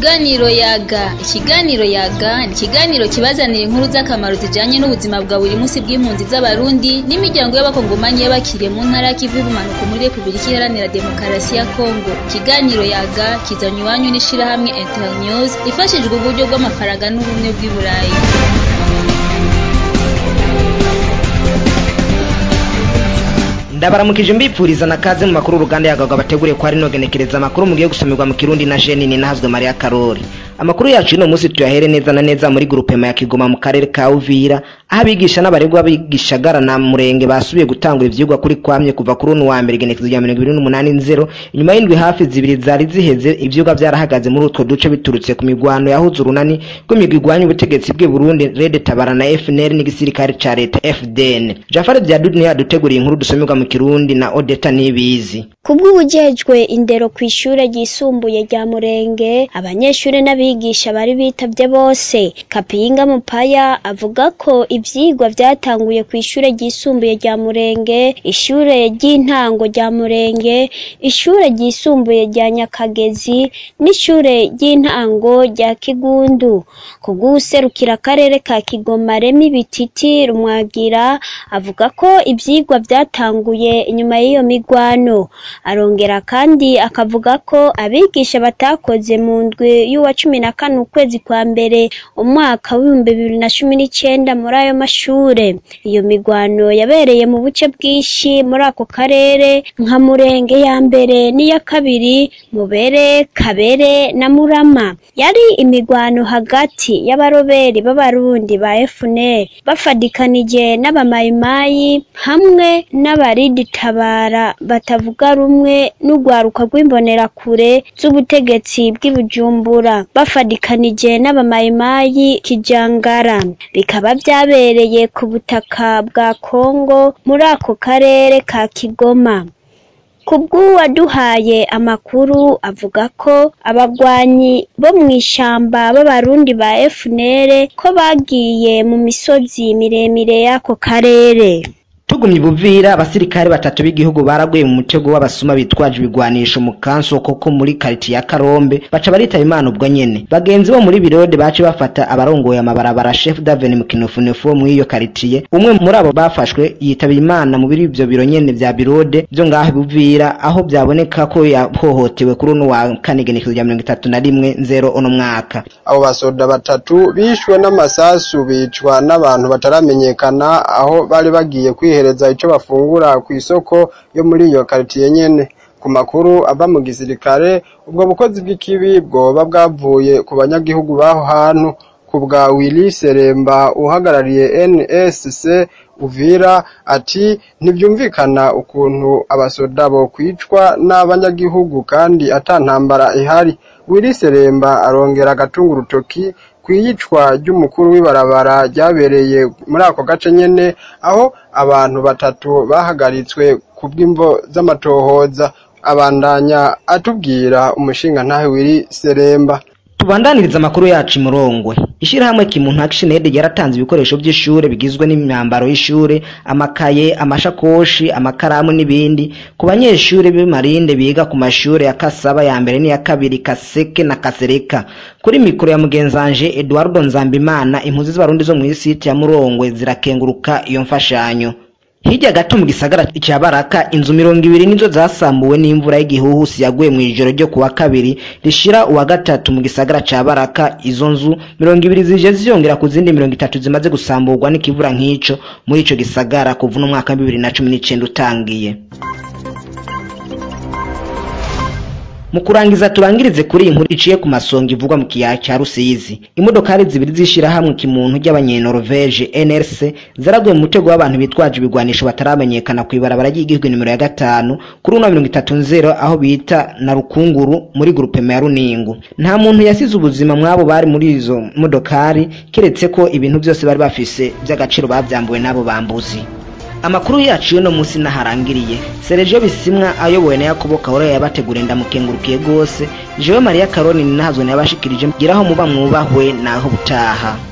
Ikiganiro yaga ikiganiro yaga ni ikiganiro kibazanira inkuru z'akamaro zijanye n'ubuzima bwa buri munsi bw'impunzi z'abarundi n'imiryango y'abakongomanyi y'abakiriye mu ntara y'ikivu y'ubumanuko muri repubulika iharanira demokarasi ya kongo ikiganiro yaga kizanye iwanyu n'ishirahamwe internews ifashijwe uburyo bw'amafaranga n'ubumwe bw'i burayi ndabaramukije mbipfuriza na kaze mu makuru uruganda yagaga bateguriye ko hari nogenekereza amakuru mugiye gusomerwa mu kirundi na Jenini nahazwe Maria Karori amakuru yacu ino munsi tuyahere neza na neza muri groupe ya Kigoma mu karere ka Uvira aho abigisha n'abaregwa bigishagara na murenge basubiye gutangura ivyigwa kuri kwamye kuva kuri uno wa mbere genekezo rya 2080 inyuma y'indwi hafi zibiri zari ziheze ivyigwa byarahagaze muri utwo duce biturutse ku migwano yahuze urunani rw'imigwi igwanya ubutegetsi bw'i Burundi Red Tabara na FNL n'igisirikare ca leta FDN Jafar Diadudni yaduteguriye inkuru dusomerwa mu kirundi na Odeta Nibizi kubw'ubujejwe indero kw'ishure ryisumbuye rya Murenge abanyeshure n'abigisha bari bitavye bose Kapinga Mupaya avuga ko ivyigwa vyatanguye kw'ishure ryisumbuye rya Murenge ishure ry'intango rya Murenge ishure ryisumbuye rya Nyakagezi n'ishure ry'intango rya Kigundu kubw'userukira akarere ka Kigoma Remi Bititi Rumwagira avuga ko ivyigwa vyatanguye inyuma y'iyo migwano arongera kandi akavuga ko abigisha batakoze mu ndwi y'uwa cumi na kane ukwezi kwa mbere umwaka w'ibihumbi bibiri na cumi n'icenda muri ayo mashure iyo migwano yabereye mu buce bwinshi muri ako karere nka murenge ya mbere n'iya kabiri mubere kabere na murama yari imigwano hagati y'abaroberi b'abarundi ba FNL bafadikanije n'abamayimayi hamwe n'abaridi tabara batavuga rumwe n'urwaruka rw'imbonerakure z'ubutegetsi bw'i Bujumbura bafadikanije n'abamayimayi kijangara bikaba vyabereye ku butaka bwa Kongo muri ako karere ka Kigoma kubw'uwaduhaye amakuru avuga ko abagwanyi bo mw'ishamba b'abarundi ba FNL ko bagiye mu misozi miremire y'ako karere tugumye buvira abasirikare batatu b'igihugu baraguye mu mutego w'abasuma bitwaje ibigwanisho mu kansoko ko muri kariti ya Karombe baca baritaba imana ubwo nyene bagenzi bo muri birode bace bafata abarongoye amabarabara chef d'aveni mu kinofunefu wo muri iyo karitiye umwe muri abo bafashwe yitaba imana mu biri ivyo biro nyene vya birode vyo ngaho buvira aho byaboneka ko yahohotewe kuri uno wa kane genekezo rya mirongo itatu na rimwe nzero uno mwaka abo basoda batatu bishwe n'amasasu bicwa n'abantu bataramenyekana aho bari bagiye kwihe kwihereza ico bafungura ku isoko yo muri iyo karitiye nyene ku makuru ava mu gisirikare ubwo bukozi bw'ikibi bwoba bwavuye ku banyagihugu baho hantu ku bwa Willy Seremba uhagarariye NSC Uvira ati ntibyumvikana ukuntu abasoda bo kwicwa n'abanyagihugu kandi ata ntambara ihari Willy Seremba arongera agatunga urutoki kwiyicwa ry'umukuru w'ibarabara ryabereye muri ako gace nyene aho abantu batatu bahagaritswe ku bw'imvo z'amatohoza abandanya atubwira umushinga ntahe wiri seremba tubandaniriza amakuru yacu imurongwe ishirahamwe kimuntu action aid yaratanze ibikoresho by'ishure bigizwe n'imyambaro y'ishure amakaye amashakoshi amakaramu n'ibindi ku banyeshure b'imarinde biga ku mashure ya kasaba ya mbere n'iya kabiri kaseke na kasereka kuri mikoro ya mugenzanje eduardo nzambimana impunzi z'abarundi zo mw'isiti ya murongwe zirakenguruka iyo mfashanyo hirya gato mu gisagara cya baraka inzu mirongo ibiri nizo zasambuwe n'imvura y'igihuhusi yaguye mu ijoro ryo kuwa kabiri rishira uwa gatatu mu gisagara cya baraka izo nzu mirongo ibiri zije ziyongera ku zindi mirongo itatu zimaze gusamburwa n'ikivura nk'ico muri ico gisagara kuva no mwaka wa bibiri na cumi n'icenda utangiye mu kurangiza turangirize kuri iyi nkuru iciye ku masonga ivugwa mu kiyaya cya rusizi imodokari zibiri z'ishirahamwe kimuntu ry'abanyenoruveje nrc zaraguye mu mutego w'abantu bitwaje ibigwanisho bataramenyekana ku ibarabara ry'igihugu nimero ya gatanu kuri uno mirongo itatu nzero aho bita na rukunguru muri grupema ya runingu nta muntu yasize ubuzima mwabo bari muri izo modokari keretse ko ibintu byose bari bafise by'agaciro bavyambuwe n'abo bambuzi amakuru yacu y'uno munsi naharangiriye Sergio Bisimwa ayobowe na Yakobo Kahora yabateguriye ndamukengurukiye gose jewe Maria Karoni ninahazwe nabashikirije giraho muba mwubahwe naho butaha